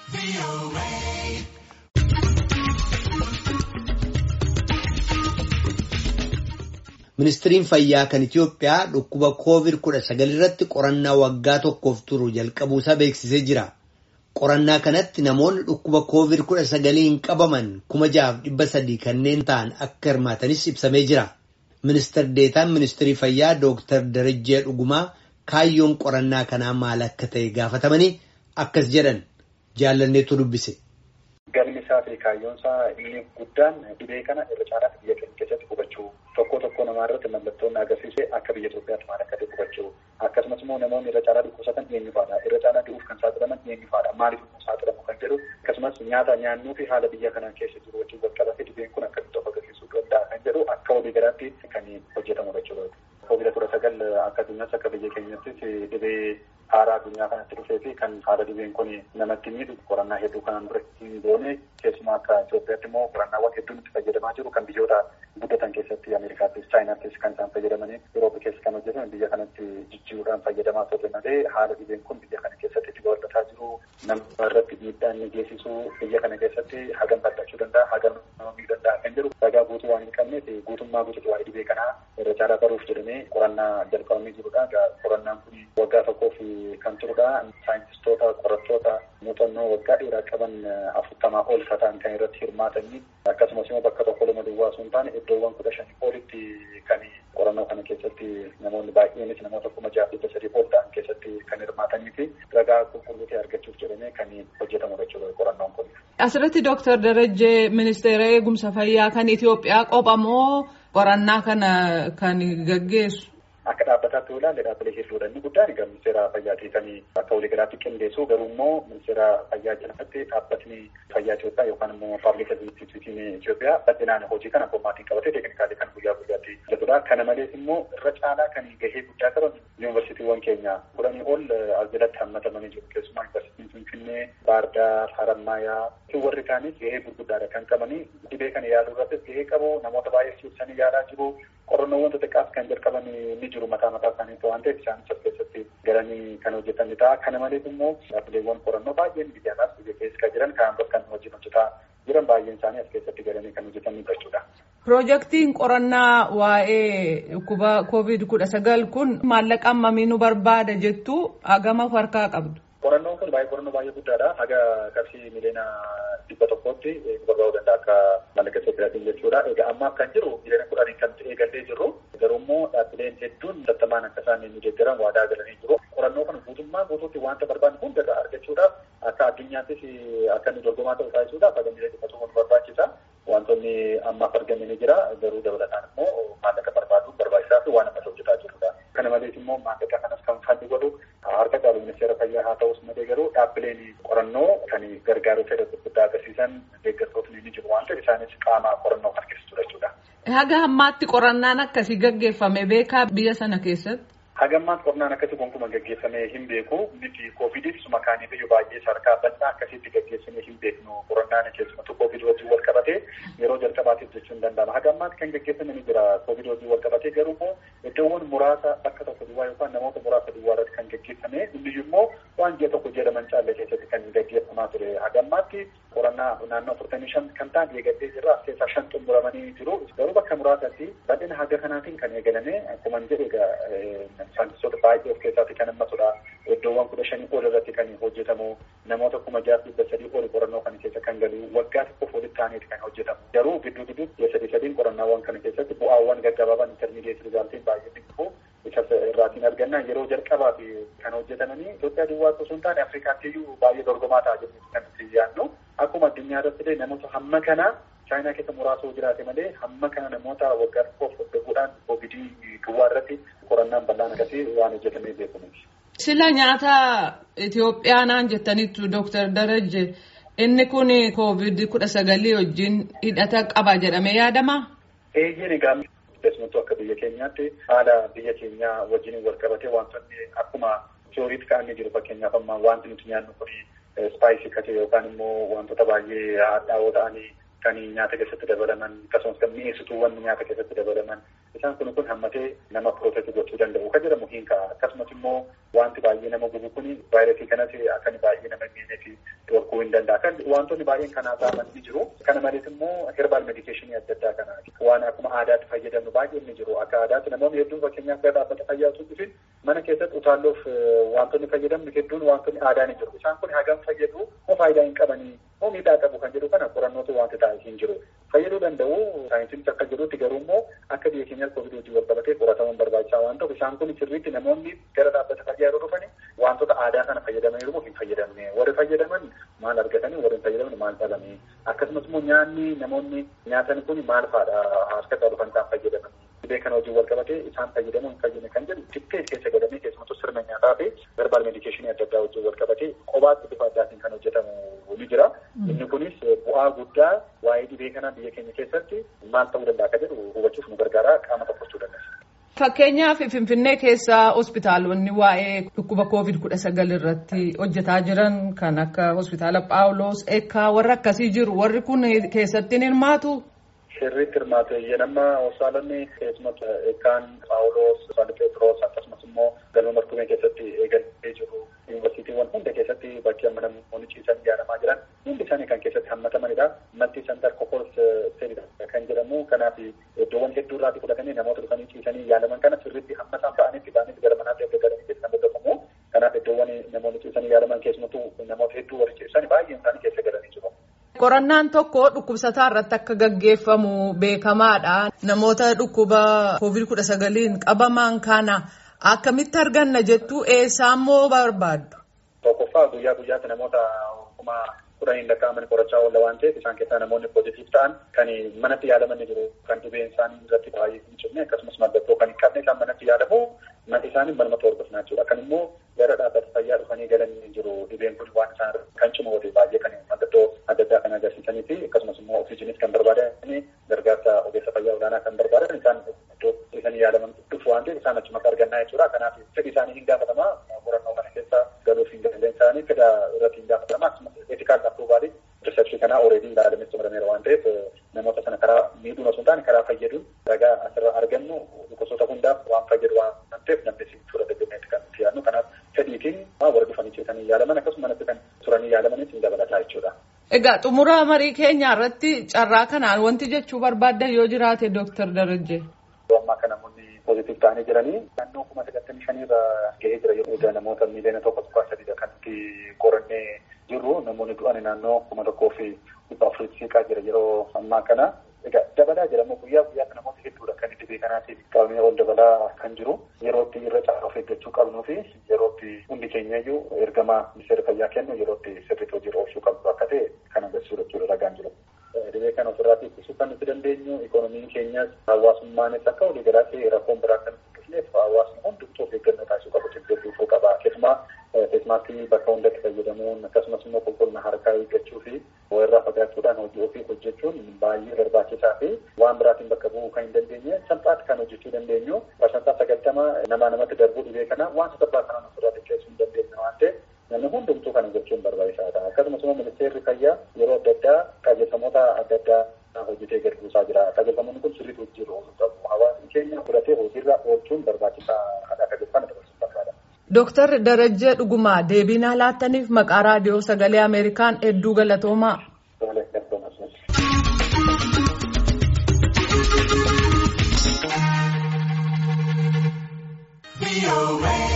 Ministiriin fayyaa kan Itiyoophiyaa dhukkuba COVID-19 irratti qorannaa waggaa tokkoof turu jalqabuusaa beeksisee jira. Qorannaa kanatti namoonni dhukkuba COVID-19 qabaman kuma jahaaf dhibba sadii kanneen ta'an akka hirmaatanis ibsamee jira. Ministeer Deetaan Ministirii Fayyaa Dooktar Darajjee Dhugumaa kaayyoon qorannaa kanaa maal akka ta'e gaafatamanii akkas jedhan jaallanneetu dubbise. Galmi isaa fi kaayyoon isaa inni guddaan dhibee kana irra caalaatti biyya keenya keessatti hubachuu tokko tokko namaa irratti mallattoon agarsiise akka biyya Itoophiyaatti maal akka ta'e hubachuu akkasumas immoo namoonni irra caalaa dhukkubsatan eenyu faadha irra caalaa du'uuf kan saaxilaman eenyu faadha maaliif immoo saaxilamu kan jedhu akkasumas nyaata nyaannuu fi haala biyya kanaa keessa jiru wajjin wal qabate dhibeen kun akkamitti of agarsiisuu danda'a kan jedhu akka walii galaatti kan hojjetamudha jechuudha. Koobida kudha sagal akka addunyaatti akka biyya keenyattis dhibee haaraa addunyaa kanatti dhufee fi kan haala dhibeen kun namatti miidhu qorannaa hedduu kanaan dura hin goone keessumaa akka Itoophiyaatti immoo qorannaawwan hedduun itti fayyadamaa jiru kan biyyoota guddatan keessatti Ameerikaattis Chaayinaattis kan isaan fayyadamanii Yuroopi keessa kan hojjetan biyya kanatti jijjiiruudhaan fayyadamaa turre malee haala dhibeen kun biyya kana keessatti itti babal'ataa jiru nama irratti miidhaa inni geessisu biyya kana keessatti hagam bal'achuu danda'a hagam nama miidhuu danda'a kan jedhu ragaa guutuu waan hin qabneef guutummaa guutuutti waa'ee dhibee kanaa irra caalaa baruuf jedhamee qorannaa jalqabamee jirudha. Qorannaan kun waggaa tokkoof kan turudha. Saayintistoota, qorattoota muuxannoo waggaa dheeraa qaban afurtamaa ol ta'an kan irratti hirmaatanii akkasumas immoo bakka tokko lama duwwaa osoo hin taane iddoowwan kudha shanii olitti kan qorannoo kana keessatti namoonni baay'eenis namoota kuma jaha dhibba sadii ol ta'an keessatti kan hirmaatanii fi ragaa qulqulluu ta'e argachuuf jedhamee kan hojjetamudha jechuudha qorannoon kun. Asirratti Dooktar Darajjee Ministeera Eegumsa Fayyaa kan Itoophiyaa qophamoo qorannaa kana kan gaggeessu. Akka dhaabbataatti yoo ilaalle dhaabbilee hedduudha. Inni guddaan egaa ministeera fayyaatii kan akka waliigalaatti qindeessu garuu immoo ministeera fayyaa jalatti dhaabbatni fayyaa Itoophiyaa yookaan immoo paabliik instituutiin Itoophiyaa bal'inaan hojii kana abboommaatiin qabatee teeknikaalii kan guyyaa guyyaatti hojjetudha. Kana malees immoo irra caalaa kan gahee guddaa qaban yuunivarsiitiiwwan keenya kudhanii ol as jalatti hammatamanii jiru. Keessumaa yuunivarsiitiin Finfinnee, Baardaar, Harammayaa warri kaanis gahee gurguddaadha kan qabanii dhibee kana yaaluu irrattis gahee qabu namoota baay'ee siibsanii yaalaa jiru. qorannoowwan xixiqqaas kan jalqaban ni jiru mataa mataa isaanii waan ta'eef isaanis as keessatti galanii kan hojjetanidha ta'a. Kana malees immoo dhaabbileewwan qorannoo baay'een biyyaadhaas biyya keessa kan jiran kan kan wajjin hojjetaa jiran baay'een isaanii as keessatti galanii kan hojjetanidha jechuudha. Piroojeektiin qorannaa waa'ee dhukkuba koovid kudha sagal kun maallaqa hammamii nu barbaada jettu hagama harkaa qabdu. Qorannoon kun baay'ee qorannoo baay'ee guddaadha. Haga qarshii miliyoona dhibba tokkootti barbaaduu danda'a akka maallaqa Itoophiyaatiin jechuudha. Egaa amma kan jiru miliyoona kudhanii kan eegallee jirru garuu immoo dhaabbileen hedduun sattamaan akka isaan nu deeggaran waadaa galanii jiru. Qorannoo kana guutummaa guutuutti wanta barbaannu hundarraa argachuudhaaf akka addunyaattis akka inni dorgomaa ta'u taasisuudhaaf haga miliyoona dhibba tokko nu barbaachisa. Wantoonni ammaaf argame ni jira garuu dabalataan immoo maallaqa barbaadu barbaachisaa fi waan ammas hojjetaa jirudha. Kana malees immoo maallaqa kanas kan fadhi godhu harka caalu ministeera fayyaa haa ta'us malee garuu dhaabbileen qorannoo kan gargaaruu fedha gurguddaa agarsiisan deeggartootni ni jiru waan ta'eef isaanis qaama qorannoo kan keessatudha jechuudha. Haga ammaatti qorannaan akkasii gaggeeffame beekaa biyya sana keessatti. Haga ammaatti qorannaan akkasii gonkumaa gaggeeffamee hin beeku. Miti koovidis makaanii biyya baay'ee sadarkaa bal'aa akkasitti gaggeessamee hin beeknu. Qorannaan keessumattuu koovid wajjin wal qabatee yeroo jalqabaatiif jechuun danda'ama. Haga ammaatti kan gaggeeffame ni jira koovid wajjin wal qabatee garuu immoo iddoowwan muraasa bakka tokko duwwaa yookaan namoota muraasa duwwaa irratti kan gaggeeffame inni immoo waan ji'a tokko jedhaman caalle keessatti kan gaggeeffamaa ture. Haga ammaatti qorannaa naannoo afurtamii shan kan ta'an eegallee jirra. As keessaa shan xumuramanii jiru. Garuu bakka muraasatti bal'ina haga kanaatiin kan eegalame akkuma jedhe saayintistoota baay'ee of keessaatti kan hammatudha. Iddoowwan kudha shanii ol irratti kan hojjetamu namoota kuma jaha dhibba sadii ol qorannoo kana keessa kan galu waggaa tokkoof walitti aaneeti kan hojjetamu. Garuu gidduu gidduutti ji'a sadii sadiin qorannaawwan kana keessatti bu'aawwan gaggabaaban intermidiyeet rizaaltiin baay'ee dhibbu isa irraatiin argannaa yeroo jalqabaa fi kan hojjetamanii Itoophiyaa duwwaatti osoo hin taane Afrikaatti iyyuu baay'ee dorgomaa ta'a jennee kan nuti yaadnu. Akkuma addunyaa irratti illee namoota hamma kana chaayinaa keessa muraasa jiraate malee hamma kana namoota waggaa tokkoof hordofuudhaan koovidii duwwaa irratti qorannaan bal'aan akkasii waan hojjetamee beekamuuti. Sila nyaata Itoophiyaa naan jettanitti Dooktar Darajje inni kun koovid kudha sagalii wajjin hidhata qaba jedhamee yaadamaa? Eeyyeen egaa keessumattuu akka biyya keenyaatti haala biyya keenyaa wajjin wal qabatee wantoonni akkuma tiyooriitti ka'anii jiru fakkeenyaaf amma wanti nuti nyaannu kun ispaayisii kate yookaan immoo wantoota baay'ee hadhaa'oo ta'anii kan nyaata keessatti dabalaman akkasumas kan mi'eessituuwwan nyaata keessatti dabalaman isaan kun kun hammatee nama protect gochuu danda'u kan jedhamu hin ka'a akkasumas immoo wanti baay'ee nama gubu kun vaayirasii kanas akka baay'ee nama miinee fi dhorkuu hin danda'a kan wantoonni baay'een kanaa ta'an ni jiru kana malees immoo herbaal medikeeshinii adda addaa kana waan akkuma aadaatti fayyadamnu baay'ee ni jiru akka aadaatti namoonni hedduun fakkeenyaaf gara dhaabbata fayyaa osoo dhufin mana keessatti utaalloof wantoonni fayyadamnu hedduun wantoonni aadaa ni jiru isaan kun hagam fayyadu moo faayidaa hin qabanii moo miidhaa qabu kan jedhu kana qorannootu wanti taa'e hin jiru fayyaduu danda'u saayinsiinis akka jedhutti garuu immoo akka biyya keenyaatti koovidii wajjin wal qabatee qoratamuun barbaachisaa waan ta'uuf isaan kun sirriitti namoonni gara dhaabbata fayyaa yeroo dhufani wantoota aadaa kana fayyadamaniiru moo hin fayyadamne warri fayyadaman maal argatanii warri hin fayyadaman maal dhabanii akkasumas immoo nyaanni namoonni nyaatan kun maal fa'aadha harka dhufan isaan fayyadaman dhibee kana wajjin wal qabatee isaan fayyadamuu hin fayyadne kan jedhu tikkee keessa godhamee keessumattuu sirna nyaataa fi verbaal medikeeshinii adda addaa wajjin wal qabatee qobaatti bifa addaatiin kan hojjetamu ni jira. Inni kunis bu'aa guddaa waa'ee dhibee kana biyya keenya keessatti maal ta'uu danda'a akka jedhu hubachuuf nu gargaara qaama tokkochuu dandeessa. Fakkeenyaaf Finfinnee keessa hospitaalonni waa'ee dhukkuba koovid kudha sagal irratti hojjetaa jiran kan akka hospitaala Phaawulos Eekkaa warra akkasii jiru warri kun keessatti ni hirmaatu. Sirriitti hirmaatu nama hospitaalonni keessumatti Eekkaan Phaawulos Hospitaala Pheexroos akkasumas immoo galma martumee keessatti eegalee jiru. Yuunivarsiitiiwwan hunda keessatti bakki amma namoonni ciisan yaalamaa jiran hundi isaanii kan keessatti hammatamanidha. Maltii santar kokols seenidha kan jedhamu kanaaf iddoowwan hedduu irraatti fudhatanii namoota dhufanii ciisanii yaalaman kana sirriitti hammataan ta'anitti ba'anii gara manaatti erga galanii keessa kan beekamu. Kanaaf iddoowwan namoonni ciisanii yaalaman keessumattuu namoota hedduu warri ciisan baay'een isaanii keessa galanii jiru. Qorannaan tokko dhukkubsataa irratti akka gaggeeffamu beekamaadha. Namoota dhukkuba koovid kudha sagaliin qabaman kana akkamitti arganna jettu eessaammoo barbaaddu? Tokkoffaa guyyaa guyyaatti namoota kuma kudhaniin lakkaa'aman qorachaa oolla waan ta'eef isaan keessaa namoonni poozitiif ta'an kan manatti yaalaman ni jiru kan dhibeen isaanii irratti baay'ee hin cimne akkasumas mallattoo kan hin qabne isaan manatti yaalamu manni isaanii manumatti hordofnaa jechuudha. Kan immoo gara dhaabbata fayyaa dhufanii galanii jiru dhibeen kun waan isaan kan cimu baay'ee kan mallattoo adda addaa kan agarsiisanii fi akkasumas immoo oksijinis kan barbaadan gargaarsa ogeessa fayyaa olaanaa kan barbaadan isaan iddoo ciisanii yaalaman dhufu waan ta'eef isaan achumatti argannaa jechuudha. Kanaaf fedhi isaanii hin gaafatama qorannoo kana keessa galuuf hin dandeenye isaanii fedha irratti hin gaafatama akkasumas eetikaal appruuvaalii riisarchii kanaa ooreedii ilaalametti xumurameera waan ta'eef namoota sana karaa miidhuun osoo hin taane karaa fayyaduun ragaa asirraa argannu gosoota hundaaf waan fayyadu waan ta'eef namni si fudhata jenneetti kan nuti yaadnu kanaaf fedhiitiin warra dhufanii ciisanii yaalaman akkasumas kan turanii yaalamanis hin dabalataa jechuudha. Egaa xumura marii keenya irratti carraa kanaan wanti jechuu barbaaddan yoo jiraate Dooktar Darajjee. Ammaa kana namoonni poozitiif ta'anii jiranii naannoo kuma sagaltamii shaniirra gahee jira yeroo namoota miiliyoona tokko tokko sadiidha kan nuti qorannee jirru namoonni du'an naannoo kuma tokkoo fi dhibba afurii siqaa jira yeroo ammaa kana. Egaa dabalaa jira immoo guyyaa guyyaatti namoota hedduudha kan dhibee kanaatiif qabamee ol dabalaa kan jiru yerootti irra caalaa of eeggachuu qabnuu fi yerootti hundi keenya iyyuu ergama ministeera fayyaa kennu yerootti sirriitti hojiirra oolchuu qabdu akka ta'e kan agarsiisudha jechuudha ragaan jiru. Dhibee kana ofirraa ittisuu kan nuti dandeenyu ikoonomiin keenyas hawaasummaanis akka walii galaatti rakkoon biraa kan dhufneef hawaasni hundumtuu of eeggannoo taasisuu qabu jilbeeffachuu qaba. Keessumaa keessumaatti bakka hundatti fayyadamuun akkasumas immoo qulqullina harkaa eeggachuu fi walirraa fagaachuudhaan hojii ofii hojjechuun baay'ee barbaachisaa fi waan biraatiin bakka bu'uu kan hin dandeenye salphaatti kan hojjechuu dandeenyu parsantaa sagaltama namaa namatti darbuu dhibee kana waan salphaa kanaan ofirraa xiqqeessuu hin dandeenye waan ta'eef namni hundumtuu kana gochuun barbaachisaadha. Akkasumas immoo ministeerri fayyaa yeroo adda addaa qajeelfamoota adda addaa hojjetee gadi buusaa jira. Qajeelfamoonni kun sirriitti hojiirra ooluu qabu. Hawaasni keenya fudhatee hojiirra oolchuun barbaachisaadha akka jedhan dabarsuu barbaada. Dooktar Darajjee Dhugumaa deebii nuuf laattaniif maqaa raadiyoo sagalee Ameerikaan hedduu galatoomaa. Be away.